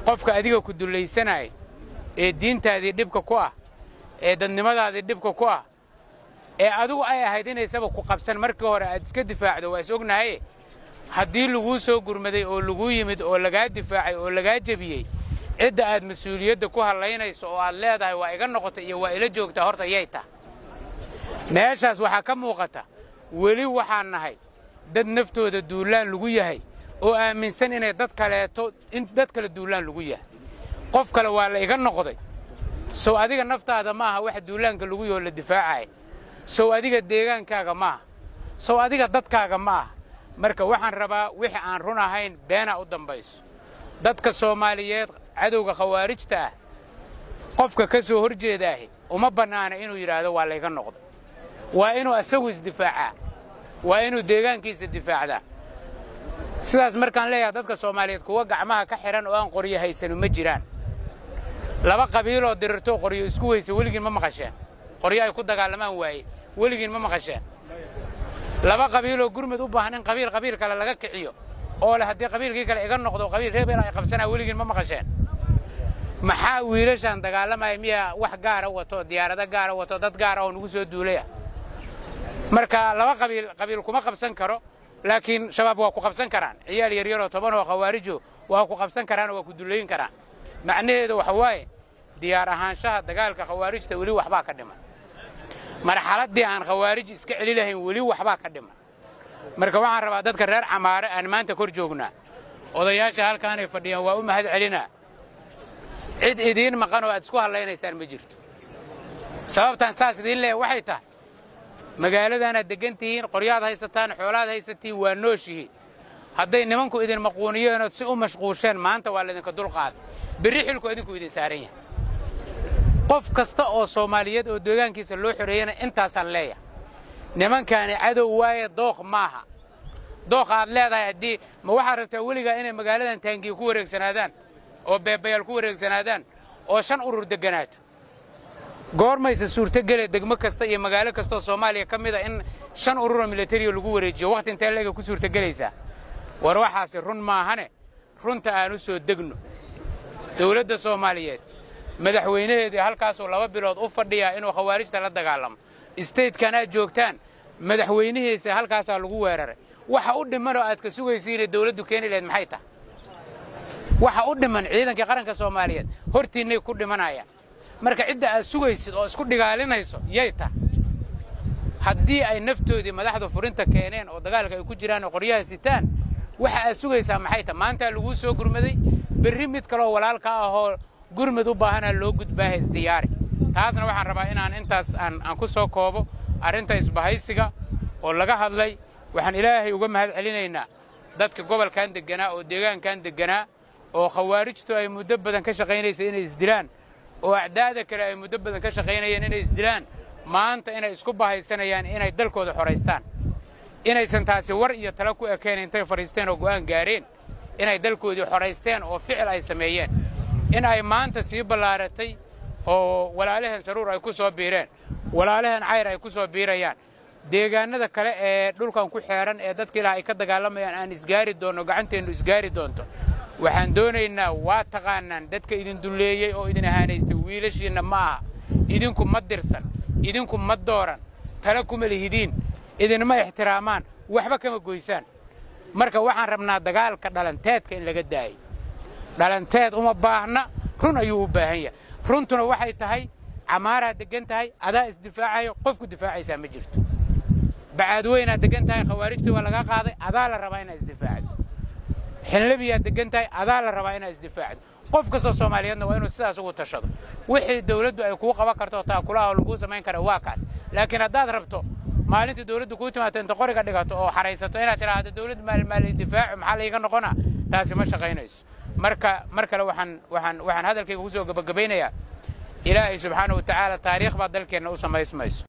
qofka adiga ku dullaysanaya ee diintaadii dhibka ku ah ee dadnimadaadii dhibka ku ah ee adigu ay ahayd inaysaba ku qabsan markii hore aad iska difaacdo waa is ognahaye haddii laguu soo gurmaday oo laguu yimid oo lagaa difaacay oo lagaa jebiyey cidda aad mas-uuliyadda ku hallaynayso oo aad leedahay waa iga noqotay iyo waa ila joogtaa horta yay tah meeshaas waxaa ka muuqata weli waxaan nahay dad naftooda duullaan lagu yahay oo aaminsan inay dad kaleeto in dad kale duullaan lagu yahay qof kale waa la iga noqday sow adiga naftaada ma aha waxa duulaanka lagu yaho la difaacaya sow adiga deegaankaaga ma aha sow adiga dadkaaga ma aha marka waxaan rabaa wixii aan run ahayn beenaa u dambayso dadka soomaaliyeed cadowga khawaarijta ah qofka ka soo hor jeedaahi uma bannaana inuu yidhaahdo waa layga noqday waa inuu asagu isdifaacaa waa inuu deegaankiisa difaacdaa sidaas markaan leeyahay dadka soomaaliyeed kuwa gacmaha ka xidhan oo aan qoryo haysanu ma jiraan laba qabiiloo dirirtoo qoryo isku weysa weligiin ma maqasheen qoryo ay ku dagaalamaan waaye weligiin ma maqasheen laba qabiiloo gurmud u baahan in qabiil qabiil kale laga kiciyo oo leh haddii qabiilkii kale iga noqdo qabiil reebel ay qabsanaa weligiin ma maqasheen maxaa wiilashaan dagaalamaya miyaa wax gaara wato diyaarado gaara wato dad gaara oo nugu soo duulaya marka laba qabiil qabiil kuma qabsan karo laakiin shabaab waa ku qabsan karaan ciyaal yaryaroo toban oo khawaarijo waa ku qabsan karaanoo waa ku dullayn karaan macnaheedu waxa waaye diyaar ahaanshaha dagaalka khawaarijta weli waxbaa ka dhiman marxaladdii aan khawaarij iska celi lahayn weli waxbaa ka dhiman marka waxaan rabaa dadka reer camaare aan maanta kor joognaa odayaasha halkaanay fadhiyaan waa u mahad celinaa cid idiin maqan oo aad isku hadlaynaysaan ma jirto sababtaan saas idiin leeya waxay tahay magaaladaanaad deggan tihiin qoryaad haysataan xoolaad haysatiin waa nooshihiin hadday nimanku idin maquuniyeen ood si u mashquusheen maanta waa laydinka dulqaaday berri xilku idinku idin saaran yahay qof kasta oo soomaaliyeed oo deegaankiisa loo xoreeyana intaasaan leeyahay nimankaani cadow waaye dooq maaha dooq aad leedahay haddii ma waxaad rabtaa weligaa inay magaaladan taangiya ku wareegsanaadaan oo beebayaal ku wareegsanaadaan oo shan urur degganaato goormayse suurtogele degmo kasta iyo magaalo kastaoo soomaaliya ka mid a in shan ururoo milatariyo lagu wareejiyo wakhti intee leega ku suurtogelaysaa war waxaasi run maahane runta aan u soo degno dawladda soomaaliyeed madaxweynaheedii halkaasuu laba bilood u fadhiyaa inuu khawaarijta la dagaalamo istaydkan aad joogtaan madaxweynihiisa halkaasaa lagu weeraray waxa u dhimanoo aad ka sugaysiinay dawladdu keeni lahayd maxay tahay waxa u dhiman ciidankii qaranka soomaaliyeed hortiinnay ku dhimanayaan marka cidda aad sugaysid oo isku dhigaalinayso yay tahay haddii ay naftoodii madaxdu furinta keeneen oo dagaalka ay ku jiraan oo qoryaha sitaan waxa aad sugaysaa maxay tahay maantaa laguu soo gurmaday berri mid kaloo walaalka ahoo gurmud u baahanaa loo gudbaaha isdiyaari taasna waxaan rabaa inaan intaas aan ku soo koobo arrinta isbahaysiga oo laga hadlay waxaan ilaahay uga mahad celinaynaa dadka gobolkan degganaa oo deegaankan degganaa oo khawaarijtu ay muddo badan ka shaqaynaysa inay isdilaan oo acdaada kale ay muddo badan ka shaqaynayeen inay isdilaan maanta inay isku bahaysanayaan inay dalkooda xoraystaan inaysan taasi war iyo talo ku ekeen intay fadhiisteen oo go'aan gaareen inay dalkoodii xoraysteen oo ficil ay sameeyeen in ay maanta sii ballaaratay oo walaalahan saruur ay ku soo biireen walaalahan cayr ay ku soo biirayaan deegaanada kale ee dhulkan ku xeeran ee dadka ilaah ay ka dagaalamayaan aan isgaari doonno gacanteennu isgaari doonto waxaan doonaynaa waa taqaanaan dadka idin dulleeyey oo idin ahaanaystay wiilashiinna ma aha idinku ma dirsan idinku ma dooran tala kuma lihidiin idinma ixtiraamaan waxba kama goysaan marka waxaan rabnaa dagaalka dhalanteedka in laga daayo dhalanteed uma baahna run ayuu u baahan yahay runtuna waxay tahay camaaraa deggan tahay adaa isdifaacayo qofku difaacaysaa ma jirto bacaadweynaad deggan tahay khawaarijtii waa lagaa qaaday adaa la rabaa inaad isdifaacdo xinlabiyaad deggan tahay adaa la rabaa inaad isdifaacdo qof kastoo soomaaliyeedna waa inuu sidaas ugu tashado wixii dawladdu ay kuu qaban karto taakulaha laguu samayn kara waa kaas laakiin haddaad rabto maalintii dawladdu kuu timaato inta qoriga dhigato oo xaraysato inaad tidhaahdo dawladdu maalmaali difaacu maxaa layga noqonaa taasi ma shaqaynayso marka mar kale waxaan waxaan waxaan hadalkayga ku soo gebagabaynayaa ilaahay subxaana wa tacaala taariikh baa dalkeenna u samaysmayso